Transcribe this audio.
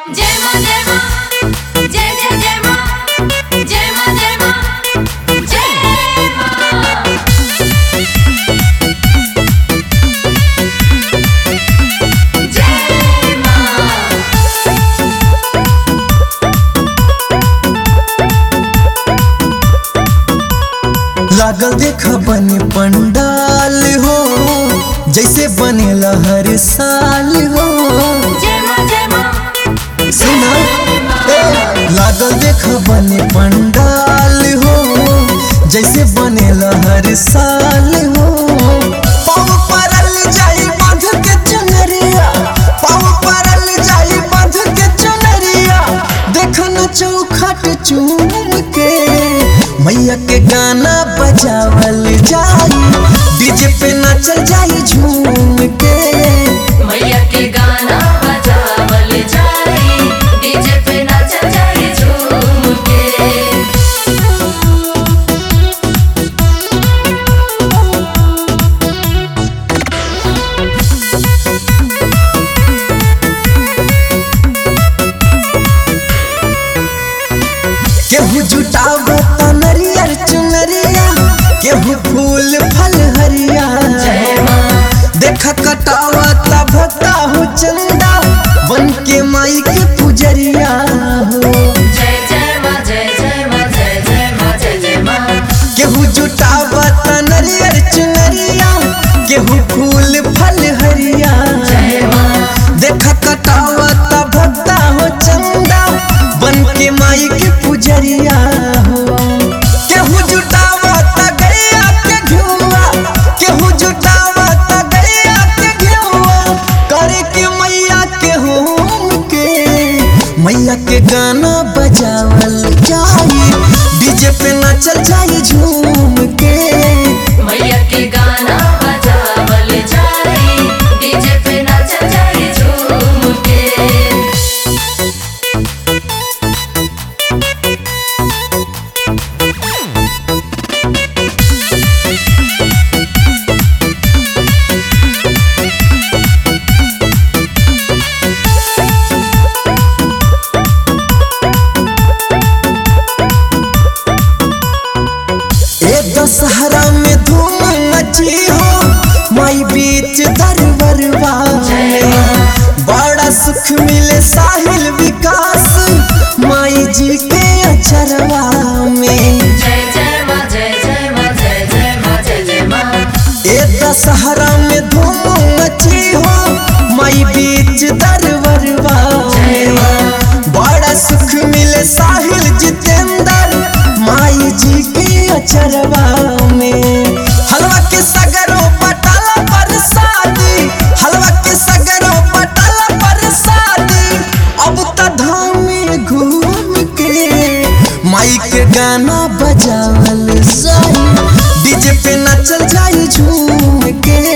जय मां जय मां जय जय जय मां जय मां जय मां जय मां जय मां लागल देख बने पंडाल हो जैसे बनेला हर साल हो जय मां जय मां सुना ए, लागल देख बने पंडाल हो जैसे बनेला हर साल हो पाँव परल जाई बांध के चुनरिया पाँव परल जाई बांध के चुनरिया देख न चौखट चूम के मैया के गाना बजावल जाई डीजे पे नाचल जाई झूम के मैया के गाना बजावल जाई डीजे पे नाचल जाई झूम के केहू जुटावत नरियर चुनरिया केहू फूल फल हरिया जय मां देख कटावत भक्ता हो चंदा बन के माई के पुजरिया हो जय जय मां जय जय मां जय जय मां जय जय मां केहू जुटावत नरियर चुनरिया केहू फूल फल हरिया जय मां देख कटावत भक्ता हो चंदा बन के माई के पुजरिया हो केहू जुटावत गैया के घुआ केहू जुटावत गैया के घुआ करे के मैया के होम के मैया के गाना बजावल जाई डीजे पे नाचल जाई झूम के मैया के गाना बजावल जाई डीजे पे नाचल जाई झूम के ए दशहरा में धूम मची हो माई बीच दरबरवा में बड़ा सुख मिले साहिल विकास माई जी के अचरवा में जय जय मां जय जय मां जय जय मां जय जय मां ए दशहरा में धूम मची हो माई बीच दरबरवा में बड़ा सुख मिले साहिल जितेंद्र माई जी के अचरवा में हलवा के सगरों पटाला पर शादी हलवा के सगरों पटाला पर शादी अब त धाम में घूम के माई के गाना बजावल जाई डीजे पे नाचल जाई झूम के